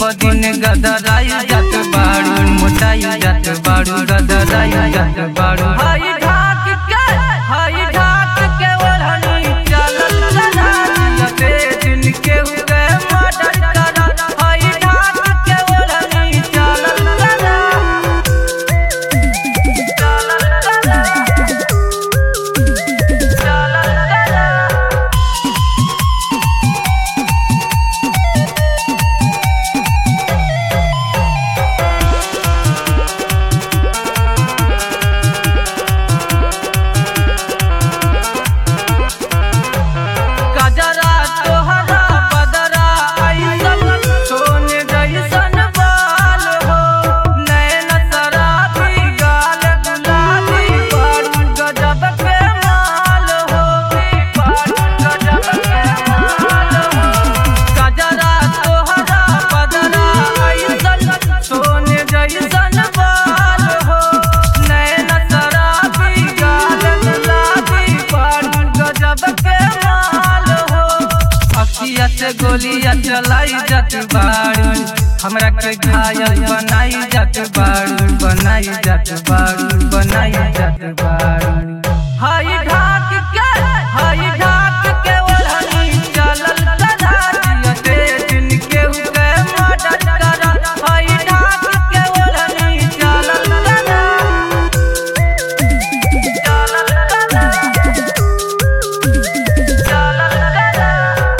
पदिन गदराई जात बाड़ू मोटाई जात बाड़ू गदराई जात बाड़ू हाई ढाक के हाई ढाक के ओढ़नी चलल चला दिया बेदिन के हुए मर्डर करा हाई ढाक के ओढ़नी चलल चला चलल चला चलल चला गजरा तोहरा बदरा ऐसन सोने जैसन बाल हो नैन शराबी गाल गुलाबी बारू गजब के माल हो बारू गजब के माल हो गजरा तोहरा बदरा ऐसन सोने जैसन बाल हो नैन शराबी गाल गुलाबी बारू गजब के माल हो अखिया से गोलिया चलाई जात बाड़ू हमरा के घायल बनाई जात बाड़ू बनाई जात बाड़ू बनाई जात बाड़ू हाई ढाक के हाई ढाक के ओढ़नी चलल चला दिया दिन के हुके मर्डर करा हाई ढाक के ओढ़नी चलल चला चलल चला चलल चला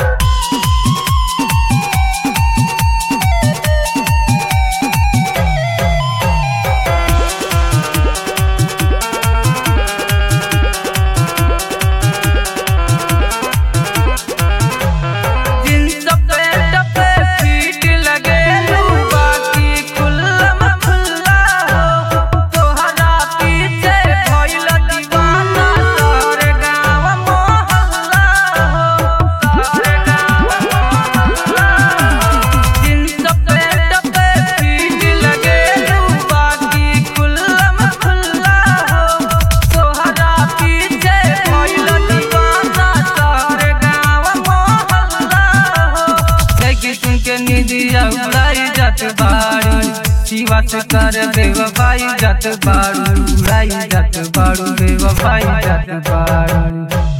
जींस पैंट पे फिट लगेलू बाकी खुल्लम खुल्ला हो तोहरा पीछे भइल दीवाना सारे गाँव मोहल्ला हो सारे गाँव मोहल्ला हो जींस पैंट पे फिट लगेलू बाकी खुल्लम खुल्ला हो तोहरा पीछे भइल दीवाना सारे गाँव मोहल्ला हो लेकिन सुन के निदिया उड़ाई जात बाड़ू शिवा से कर बेवफाई जात बाड़ू उड़ाई जात बाड़ू बेवफाई जात बाड़ू